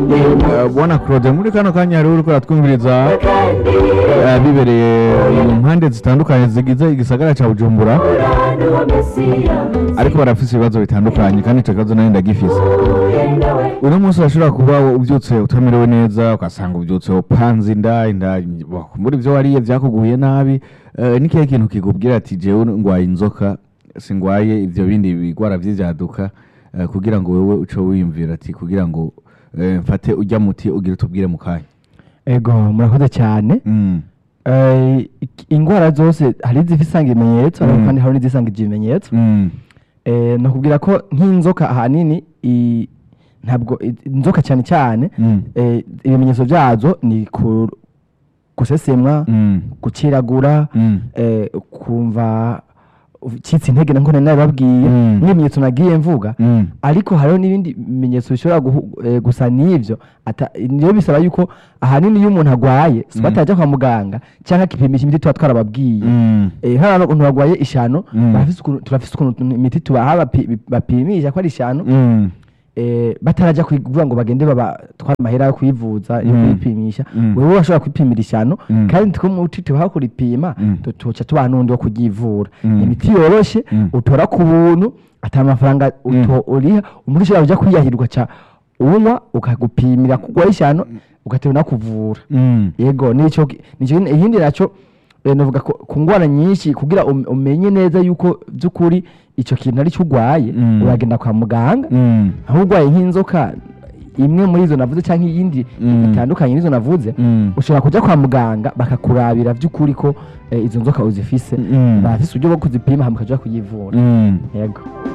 Eh, bwana claude muri kano kanya hariho uriko uratwumviriza eh, bibereye mu mpande zitandukanye zigize igisagara ca bujumbura ariko barafise ibibazo bitandukanye kandi ico kibazo nayo ndagifise uno munsi urashobora kuba ubyutse utamerewe neza ugasanga ubyutse upanze inda inda muri ibyo wariye byakuguye nabi eh, ni kihe kintu kikubwira ati jewe ngwaye inzoka singwaye ivyo bindi bigwara vy'ivyaduka eh, kugira ngo wewe uce wiyumvira ati kugira ngo eh, mfate urya muti ugire utubwire mu kanya ego murakoze cyane Mm, Eh, ik- indwara zose hari izifisanga ibimenyetso ariko Mm. kandi hari n'izisanga ibimenyetso mm, Eh, nakubwira ko nk'inzoka ahanini i- ntabwo i- inzoka cyane cyane mm, eh, ibimenyetso byazo ni ku- gusesemwa mm, gukiragura mm, eh, kumva ucitse intege na nkone nabibabwiye Mm. n'ibimenyetso nagiye mvuga mm, ariko hariho n'ibindi bimenyetso bishobora guhu- eh, gusa n'ibyo ata- niyo bisaba yuko ahanini iyo umuntu arwaye si Mm. atajya kwa muganga cyangwa akipimisha imiti tuba twarababwiye mm, Eh, hano umuntu warwaye ishano Mm. barafise ukuntu- turafise ukuntu imiti tubaha bapi- bapimisha ko ari ishano mm, eh, batarajya kuvuga ngo bagende babatwara amahera yo kwivuza yo Mm. kwipimisha Mm. wewe urashobora kwipimira ishano Mm. kandi two muti tubaha kuripima Mm. tu- tuca tubaha n'undi wo kuryivura Mm. imiti yoroshe Mm. utora ku buntu ata mafaranga uto- uriha umuntu ushobora kuja kwiyahira ugaca unywa ukagupimira kugwaho ishano ugatewe nakuvura mm, yego nico ki- nico nyene- ikindi naco eh, novuga ko ku ngwara nyinshi kugira um- umenye neza yuko by'ukuri ico kintu ari cyo urwaye Mm. uragenda kwa muganga mm, aho urwaye nk'inzoka imwe muri izo navuze cyangwa iyindi Mm. itandukanye n'izo navuze mm, ushobora kujya kwa muganga bakakurabira by'ukuri ko eh, izo nzoka uzifise Mm. bafise uburyo bwo kuzipima hama ukaja kuyivura mm. yego